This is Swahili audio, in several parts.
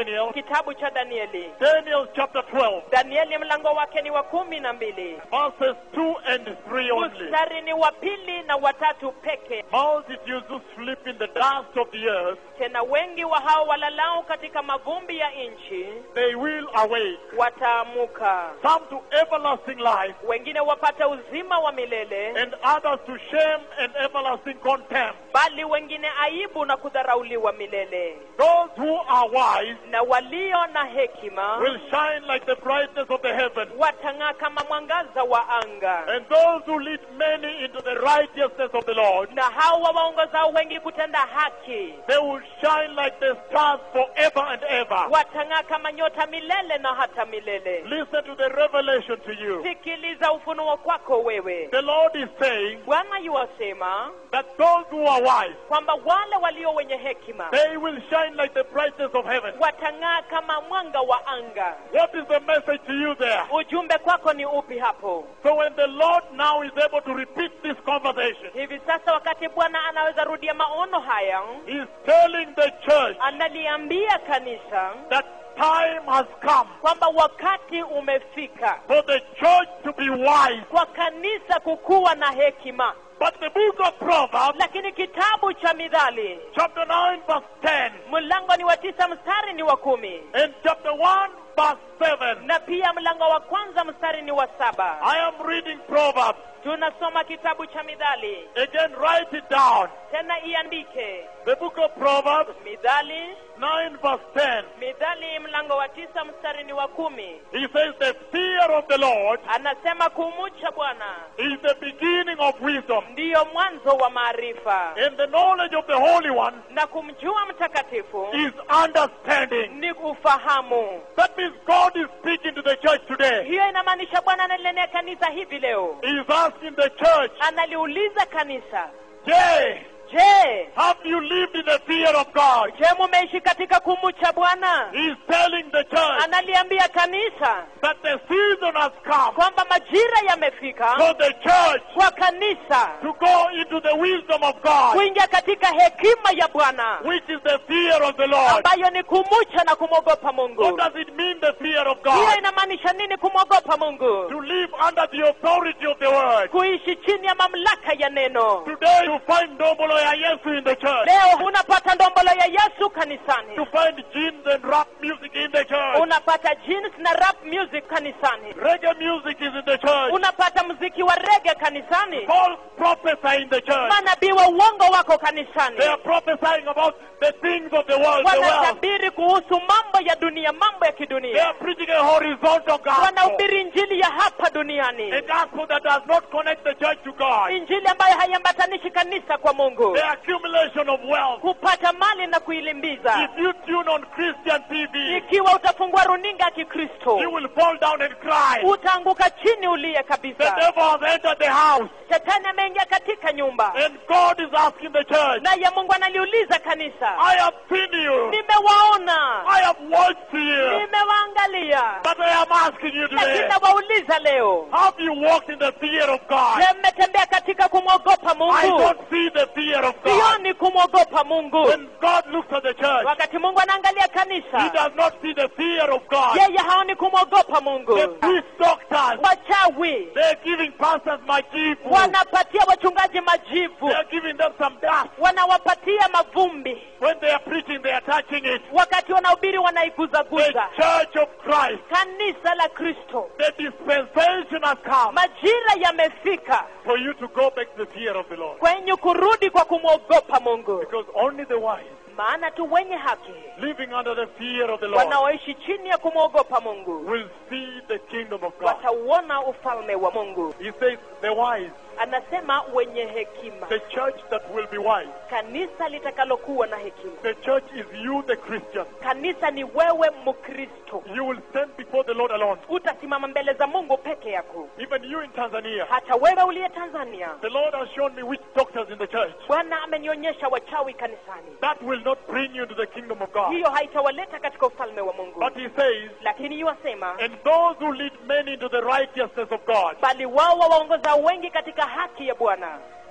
Daniel, kitabu cha danieli Daniel chapter 12, danieli mlango wake ni wa kumi na mbili verses 2 and 3 only. mstari ni wa pili na watatu peke Multitudes who sleep in the dust of the earth, tena wengi wa hao walalao katika mavumbi ya nchi they will awake. wataamuka Some to everlasting life, wengine wapata uzima wa milele and others to shame and everlasting contempt. bali wengine aibu na kudharauliwa milele Those who are wise na walio na hekima will shine like the brightness of the heaven. watang'aa kama mwangaza wa anga And those who lead many into the righteousness of the Lord, na hawa waongozao wengi kutenda haki they will shine like the stars forever and ever. watang'aa kama nyota milele na hata milele Listen to the revelation to you. sikiliza ufunuo kwako wewe The Lord is saying bwana yuwasema that those who are wise, kwamba wale walio wenye hekima they will shine like the brightness of heaven. watang'aa kama mwanga wa anga What is the message to you there? ujumbe kwako ni upi hapo So when the Lord now is able to repeat this conversation, hivi sasa wakati bwana anaweza rudia maono haya He's telling the church analiambia kanisa that time has come kwamba wakati umefika for the church to be wise. kwa kanisa kukuwa na hekima But the book of Proverbs, lakini kitabu cha midhali chapter 9, verse 10, mlango ni wa tisa mstari ni wa kumi and chapter 1, verse 7, na pia mlango wa kwanza mstari ni wa saba I am reading Proverbs. tunasoma kitabu cha midhali Again, write it down. tena iandike The book of Proverbs, midhali 9, verse 10. midhali mlango wa tisa mstari ni wa kumi He says, The fear of the Lord anasema kumucha bwana is the beginning of wisdom, ndiyo mwanzo wa maarifa and the knowledge of the Holy One na kumjua mtakatifu is understanding. ni ufahamu That means God is speaking to the church today. hiyo inamaanisha bwana analinenea kanisa hivi leo He is asking the church, analiuliza kanisa Jay, je have you lived in the fear of God? je mumeishi katika kumucha bwana He is telling the church analiambia kanisa that the season has come kwamba majira yamefika for the church kwa kanisa to go into the wisdom of God, kuingia katika hekima ya bwana which is the fear of the Lord. ambayo ni kumucha na kumwogopa What mungu does it mean, the fear of hiyo God? inamaanisha nini kumwogopa mungu To live under the authority of the word. kuishi chini ya mamlaka ya neno Today, you find Ndombolo ya Yesu in the church. leo unapata ndombolo ya yesu To kanisani find jeans and rap music in the church. unapata jeans na rap music kanisani Reggae music is in the church. unapata muziki wa rege kanisani False prophesy in the church. manabii wa uongo wako kanisani They are prophesying about the things of the world, the wealth. wanatabiri kuhusu mambo ya dunia mambo ya They kidunia are preaching a horizontal gospel. wanahubiri injili ya hapa duniani A gospel that does not connect the church to God. injili ambayo haiambatanishi kanisa kwa mungu The accumulation of wealth. kupata mali na kuilimbiza If you tune on Christian TV, ikiwa utafungua runinga ya kikristo you will fall down and cry. utaanguka chini ulie The kabisa devil has entered the house, shetani ameingia katika nyumba and God is asking the church, naye mungu analiuliza kanisa I have seen you, nimewaona I have watched you, nimewaangalia but I am asking you lakini today, nawauliza leo have you walked in the fear of God? je mmetembea katika kumwogopa I mungu don't see the fear of God. sioni kumwogopa mungu When God looks at the church, wakati mungu anaangalia He kanisa does not see the fear of God. yeye haoni kumwogopa mungu The priest doctors, wachawi they're giving pastors majibu. wanapatia wachungaji majivu They're giving them some dust. wanawapatia mavumbi When they are preaching, they are touching it. wakati wanahubiri The wanaiguzaguza church of Christ, kanisa la kristo the dispensation has come majira yamefika for you to go back to the fear of the Lord. kwenye kurudi kwa kumwogopa mungu Because only the wise, maana tu wenye haki living under the fear of the Lord, wanaoishi chini ya kumwogopa mungu will see the kingdom of God. watauona ufalme wa mungu He says, the wise, anasema wenye hekima the church that will be wise. kanisa litakalokuwa na hekima The church is you, the Christian. kanisa ni wewe mkristo You will stand before the Lord alone. utasimama mbele za mungu peke yako Even you in Tanzania. hata wewe uliye tanzania The Lord has shown me which doctors in the church. bwana amenionyesha wachawi kanisani That will not bring you to the kingdom of God. hiyo haitawaleta katika ufalme wa mungu But he says, lakini yuwasema and those who lead many into the righteousness of God, bali wao wawaongoza wengi katika haki ya bwana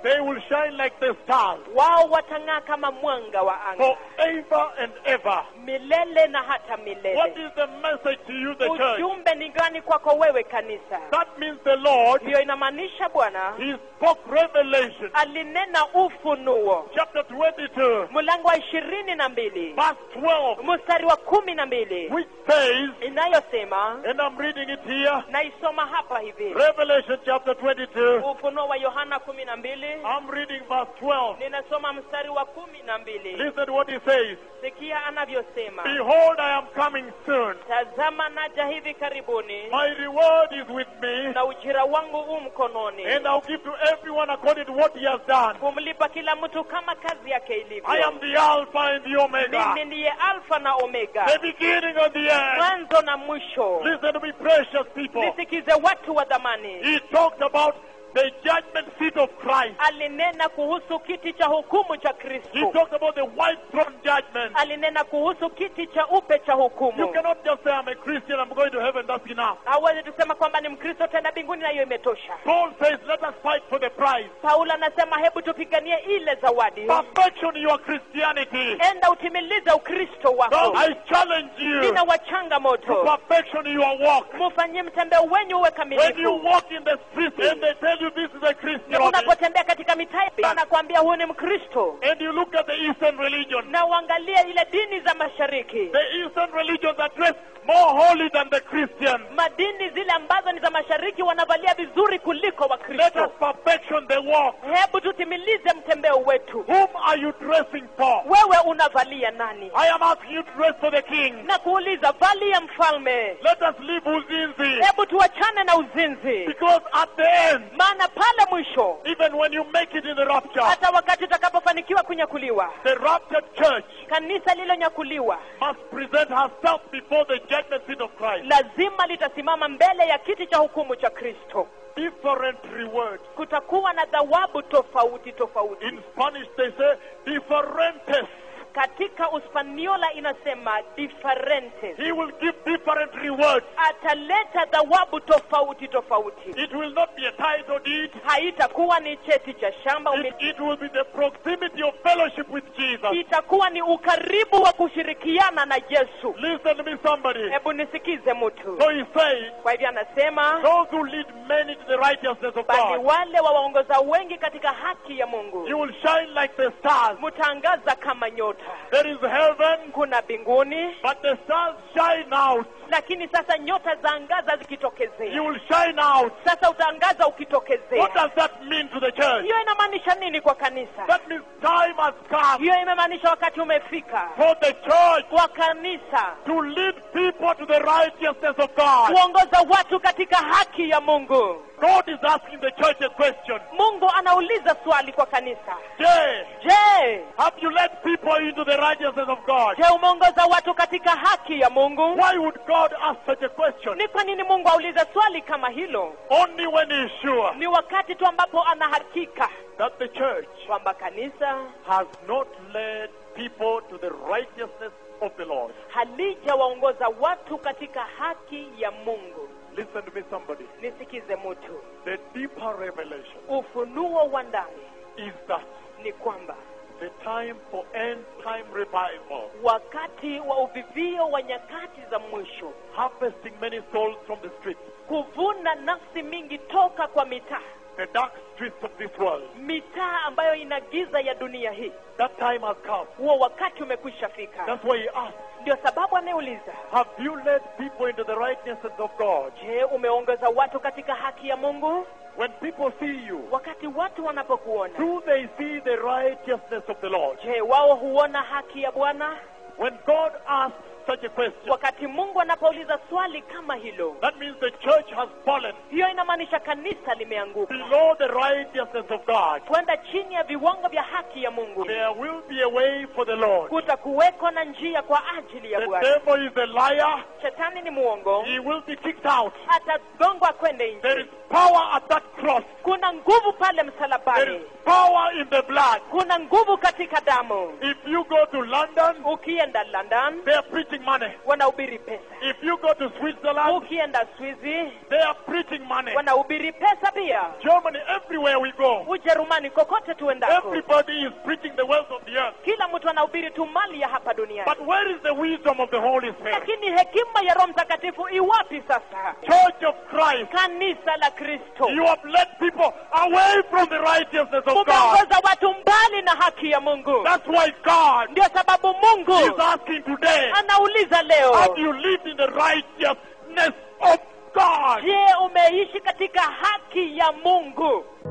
They will shine like the stars wao watang'aa kama mwanga wa anga forever and ever. milele na hata What milele is the message to you, the church? ujumbe ni gani kwako wewe kanisa That means the Lord, hiyo inamaanisha bwana He spoke revelation. alinena ufunuo Chapter 22, mlango wa ishirini na mbili verse 12, mstari wa kumi na mbili which says, inayosema and I'm reading it here, naisoma hapa hivi Revelation chapter 22, ufunuo wa yohana kumi na mbili I'm reading verse 12. ninasoma mstari wa kumi na mbili Listen to what he says. sikia anavyosema Behold, I am coming soon. tazama naja hivi karibuni My reward is with me, na ujira wangu u mkononi and I'll give to everyone according to what he has done. kumlipa kila mtu kama kazi yake I ilivyo am the Alpha and the Omega, mimi ndiye alfa na omega the beginning and the end. mwanzo na mwisho Listen to me, precious people. nisikize watu wa dhamani He talked about the judgment seat of Christ. alinena kuhusu kiti cha hukumu cha He kristo talked about the white throne judgment. alinena kuhusu kiti cha upe cha You hukumu cannot just say, I'm a Christian, I'm going to heaven, that's enough. hawezi tusema kwamba ni mkristo tena mbinguni na hiyo imetosha Paul says, let us fight for the prize. paulo anasema hebu tupiganie ile zawadi Perfection your Christianity. enda utimilize ukristo So wako I challenge you nina to wachanga moto perfection your walk. mufanyie mtembeo wenyu uwe When you kamilifu walk in the streets and they tell you this is a Christian, unapotembea katika mitaa anakuambia huu ni mkristo and you look at the Eastern religion, na uangalie ile dini za mashariki the Eastern religions are dressed more holy than the Christians. madini zile ambazo ni za mashariki wanavalia vizuri kuliko Let wakristo us perfection the walk. hebu tutimilize mtembeo wetu Whom are you dressing for? wewe unavalia nani I am asking you to dress for the King. na kuuliza valia mfalme Let us leave Uzinzi. hebu tuachane na uzinzi Because at the end, maana pale mwisho even when you make it in the rapture, hata wakati utakapofanikiwa kunyakuliwa the raptured church kanisa lililonyakuliwa must present herself before the judgment seat of Christ. lazima litasimama mbele ya kiti cha hukumu cha kristo Different rewards. kutakuwa na thawabu tofauti tofauti In Spanish, they say differentes. katika uspaniola inasema differentes He will give different rewards. ataleta thawabu tofauti tofauti It will not be a title deed. haitakuwa ni cheti cha shamba It, umiliki. it will be the proximity of fellowship with Jesus. itakuwa ni ukaribu wa kushirikiana na yesu Listen to me, somebody. hebu nisikize mtu So he says, kwa hivyo anasema those who lead many to the righteousness of bali God, wale wawaongoza wengi katika haki ya mungu you will shine like the stars. mtaangaza kama nyota There is heaven, kuna mbinguni but the stars shine out. lakini sasa nyota zaangaza zikitokezea You will shine out. sasa utaangaza What ukitokezea does that mean to the church? hiyo inamaanisha nini kwa kanisa That means time has come hiyo imemaanisha wakati umefika for the church kwa kanisa to lead people to the righteousness of God. kuongoza watu katika haki ya mungu God is asking the church a question. mungu anauliza swali kwa kanisa Jay, je have you led people into the righteousness of God? je umeongoza watu katika haki ya mungu Why would God ask such a question? ni kwa nini mungu aulize swali kama hilo Only when He is sure ni wakati tu ambapo ana hakika that the church kwamba kanisa has not led people to the righteousness of the Lord. halijawaongoza watu katika haki ya mungu Listen to me, somebody. nisikize mtu The deeper revelation ufunuo wa ndani is that ni kwamba the time for end time revival, wakati wa uvivio wa nyakati za mwisho harvesting many souls from the streets, kuvuna nafsi mingi toka kwa mitaa the dark streets of this world. mitaa ambayo ina giza ya dunia hii That time has come. huo wakati umekwisha fika That's why he asked, ndio sababu anayeuliza Have you led people into the righteousness of God? je umeongeza watu katika haki ya mungu When people see you, wakati watu wanapokuona do they see the righteousness of the Lord? je wao huona haki ya bwana When God asks such a question, wakati mungu anapouliza swali kama hilo that means the church has fallen hiyo inamaanisha kanisa limeanguka below the righteousness of God. kwenda chini ya viwango vya haki ya mungu There will be a way for the Lord. kutakuweko na njia kwa ajili ya The bwana devil is a liar. shetani ni mwongo He will be kicked out. atagongwa kwende There is nje power at that cross. kuna nguvu pale There is msalabani power in the blood. kuna nguvu katika damu If you go to London, ukienda london they are preaching money. wanahubiri pesa If you go to Switzerland, ukienda swizi they are preaching money. wanahubiri pesa pia Germany, everywhere we go, ujerumani kokote tuendako everybody is preaching the wealth of the earth. kila mtu anahubiri tu mali ya hapa duniani But where is the wisdom of the Holy Spirit? lakini hekima ya roho mtakatifu iwapi sasa Church of Christ. kanisa la kristo You have led people away from the righteousness of God. mumeongoza watu mbali na haki ya mungu That's why God ndio sababu is mungu asking today, anauliza leo have you lived in the righteousness of God? je umeishi katika haki ya mungu